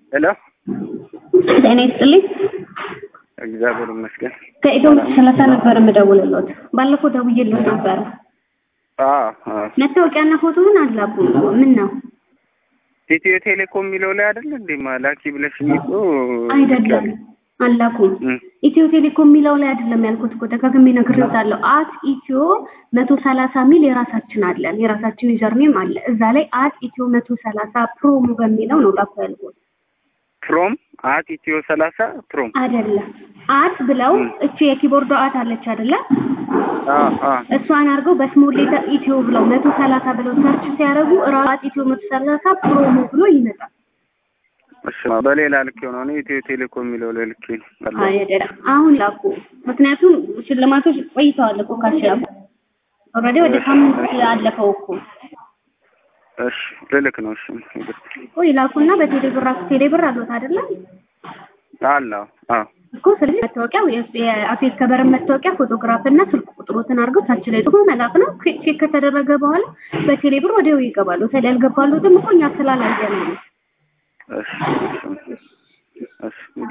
ሄሎ ጤና ይስጥልኝ። እግዚአብሔር ይመስገን። ከኢትዮ ሰላሳ ነበር የምደውልልዎት። ባለፈው ደውዬልዎት ነበረ። አዎ አዎ። መታወቂያና ፎቶውን አላኩ። ምን ነው? ኢትዮ ቴሌኮም የሚለው ላይ አይደል እንዴ ማላኪ ብለሽኝ እኮ አይደለም አላኩም። እም፣ ኢትዮ ቴሌኮም የሚለው ላይ አይደለም ያልኩት እኮ ደጋግሜ ነግሬዎታለሁ። አት ኢትዮ መቶ ሰላሳ ሚል የራሳችን አለን የራሳችን ዩዘርኔም አለ። እዛ ላይ አት ኢትዮ መቶ ሰላሳ ፕሮሞ በሚለው ነው ላኩ ያልኩት። ፕሮም አት ኢትዮ ሰላሳ ፕሮም አይደለም አት ብለው እም። እቺ የኪቦርዶ አት አለች አይደለ? አዎ አዎ እሷን አድርገው በስሞል ሌተር ኢትዮ ብለው መቶ ሰላሳ ብለው ሰርች ሲያደርጉ ራሱ አት ኢትዮ መቶ ሰላሳ ፕሮሞ ብሎ ይመጣል። እሺ በሌላ ልክ ነው እኔ ኢትዮ ቴሌኮም የሚለው ላይ ልክ ነው። አይደለም አሁን ላኩ። ምክንያቱም ሽልማቶች ቆይተዋል እኮ ካሸነፉ ኦልሬዲ ወደ ሳምንት አለፈው እኮ እሺ ልልክ ነው። እሺ እኮ ይላኩና በቴሌብር አክ ቴሌብር አሉት አይደለ አለ አዎ እኮ ስለዚህ መታወቂያው የአፌስ ከበረን መታወቂያ ፎቶግራፍ እና ስልክ ቁጥሮትን አድርገው ታች ላይ ጽፎ መላክ ነው። ቼክ ከተደረገ በኋላ በቴሌብር ወዲያው ይገባሉ። ታዲያ ያልገባሉትም እኮ እኛ ስላላየን ነው። እሺ እሺ እሺ